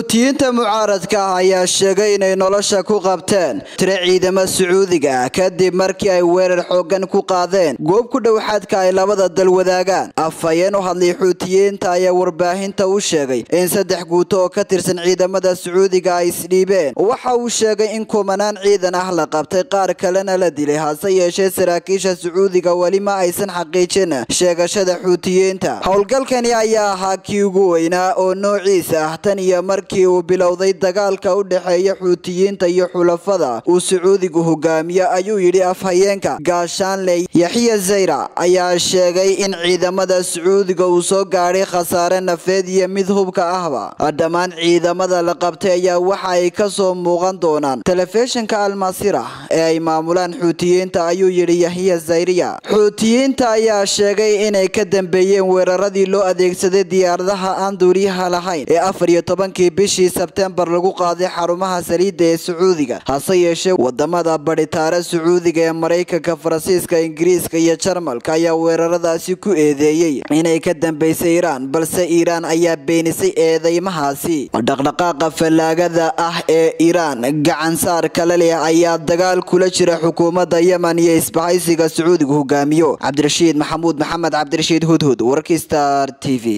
xuutiyiinta mucaaradka ah ayaa sheegay inay nolosha ku qabteen tiro ciidamo sacuudiga ah kadib markii ay weerar xoogan ku qaadeen goob ku dhow xadka ay labada dal wadaagaan afhayeen u hadlay xuutiyiinta ayaa warbaahinta u sheegay in saddex guuto oo ka tirsan ciidamada sacuudiga ay isdhiibeen waxa uu sheegay in kumanaan ciidan ah la qabtay qaar kalena la dilay hase yeeshee saraakiisha sacuudiga weli ma aysan xaqiijin sheegashada xuutiyiinta howlgalkani ayaa ahaa kii ugu weynaa oo noociisa ah tan iyo markii uu bilowday dagaalka u dhexeeya xuutiyiinta iyo xulafada uu sacuudigu hogaamiyo ayuu yidhi afhayeenka gaashaanle yaxya zayra ayaa sheegay in ciidamada sacuudiga uu soo gaadhay khasaare nafeed iyo mid hubka ahba dhammaan ciidamada la qabtay ayaa waxa ay ka soo muuqan doonaan telefishinka almasira ee ay maamulaan xuutiyiinta ayuu yidhi yaxya zayriya xuutiyiinta ayaa sheegay inay ka dambeeyeen weeraradii loo adeegsaday diyaaradaha aan duuriyaha lahayn ee afar iyo tobankii bishii sebtembar lagu qaaday xarumaha saliidda ee sacuudiga hase yeeshee wadamada badhitaare sacuudiga ee maraykanka faransiiska ingiriiska iyo jarmalka ayaa weeraradaasi ku eedeeyey inay ka dambeysay iiraan balse iiraan ayaa beenisay eedeymahaasi dhaqdhaqaaqa fallaagada ah ee iiraan gacansaar kale leh ayaa dagaal kula jira xukuumadda yemen iyo isbahaysiga sacuudiga hogaamiyo cabdirashiid maxamuud maxamed cabdirashiid hudhud warkii star t v